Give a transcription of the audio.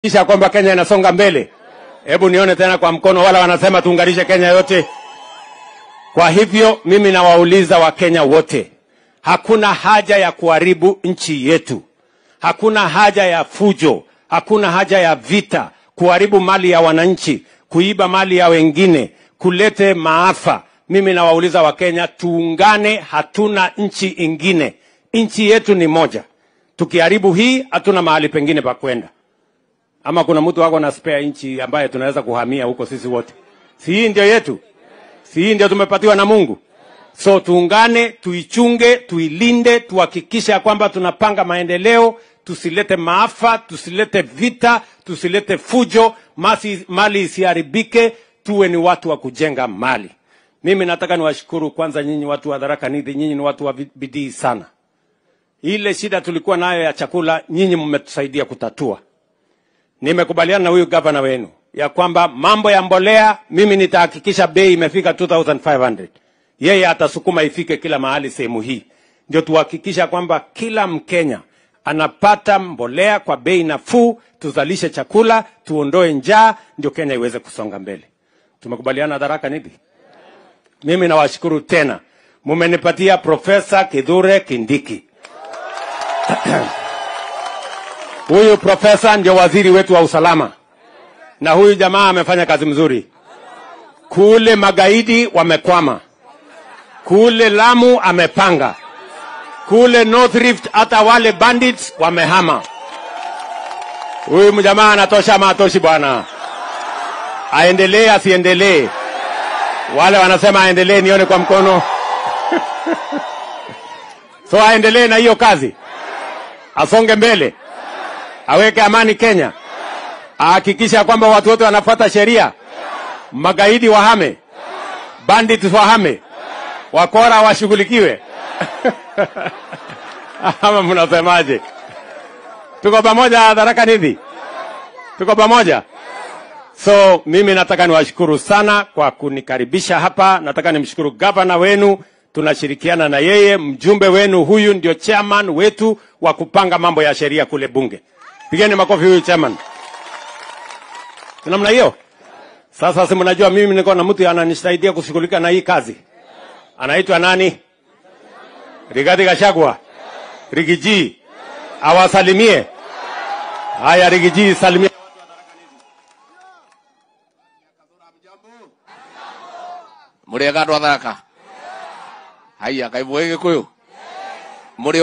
kisha kwamba Kenya inasonga mbele. Hebu nione tena kwa mkono, wala wanasema tuunganishe Kenya yote. Kwa hivyo mimi nawauliza Wakenya wote, hakuna haja ya kuharibu nchi yetu, hakuna haja ya fujo, hakuna haja ya vita, kuharibu mali ya wananchi, kuiba mali ya wengine, kulete maafa. Mimi nawauliza Wakenya, tuungane, hatuna nchi ingine, nchi yetu ni moja. Tukiharibu hii, hatuna mahali pengine pa kwenda ama kuna mtu wako na spare nchi ambaye tunaweza kuhamia huko sisi wote? Si hii ndio yetu? Si hii ndio tumepatiwa na Mungu? So tuungane, tuichunge, tuilinde, tuhakikishe ya kwamba tunapanga maendeleo, tusilete maafa, tusilete vita, tusilete fujo, masi, mali isiharibike, tuwe ni watu wa kujenga mali. Mimi nataka niwashukuru kwanza nyinyi watu wa Tharaka Nithi, nyinyi ni watu wa bidii sana. Ile shida tulikuwa nayo ya chakula, nyinyi mmetusaidia kutatua nimekubaliana na huyu gavana wenu ya kwamba mambo ya mbolea, mimi nitahakikisha bei imefika 2500 yeye atasukuma ifike kila mahali sehemu hii, ndio tuhakikisha kwamba kila Mkenya anapata mbolea kwa bei nafuu, tuzalishe chakula, tuondoe njaa, ndio Kenya iweze kusonga mbele. Tumekubaliana Tharaka Nithi. Mimi nawashukuru tena, mumenipatia Profesa Kithure Kindiki Huyu profesa ndio waziri wetu wa usalama, na huyu jamaa amefanya kazi mzuri. Kule magaidi wamekwama, kule Lamu amepanga, kule North Rift hata wale bandits wamehama. Huyu mjamaa anatosha ama atoshi bwana? Aendelee asiendelee? Wale wanasema aendelee, nione kwa mkono. so aendelee na hiyo kazi, asonge mbele aweke amani Kenya, ahakikisha kwamba watu wote wanafuata sheria, magaidi wahame, bandits wahame, wakora washughulikiwe. Ama mnasemaje? Tuko pamoja Tharaka Nithi, tuko pamoja. So mimi nataka niwashukuru sana kwa kunikaribisha hapa. Nataka nimshukuru gavana wenu, tunashirikiana na yeye. Mjumbe wenu huyu ndio chairman wetu wa kupanga mambo ya sheria kule bunge. Pigeni makofi huyu chairman. Namna hiyo. Sasa si mnajua mimi niko na mtu ananisaidia kushughulika na hii kazi. Anaitwa nani? Rigathi Gachagua. Rigiji. Awasalimie. Haya Rigiji salimia. Muriega andu a Tharaka. Haya, Ngai mwege Gikuyu.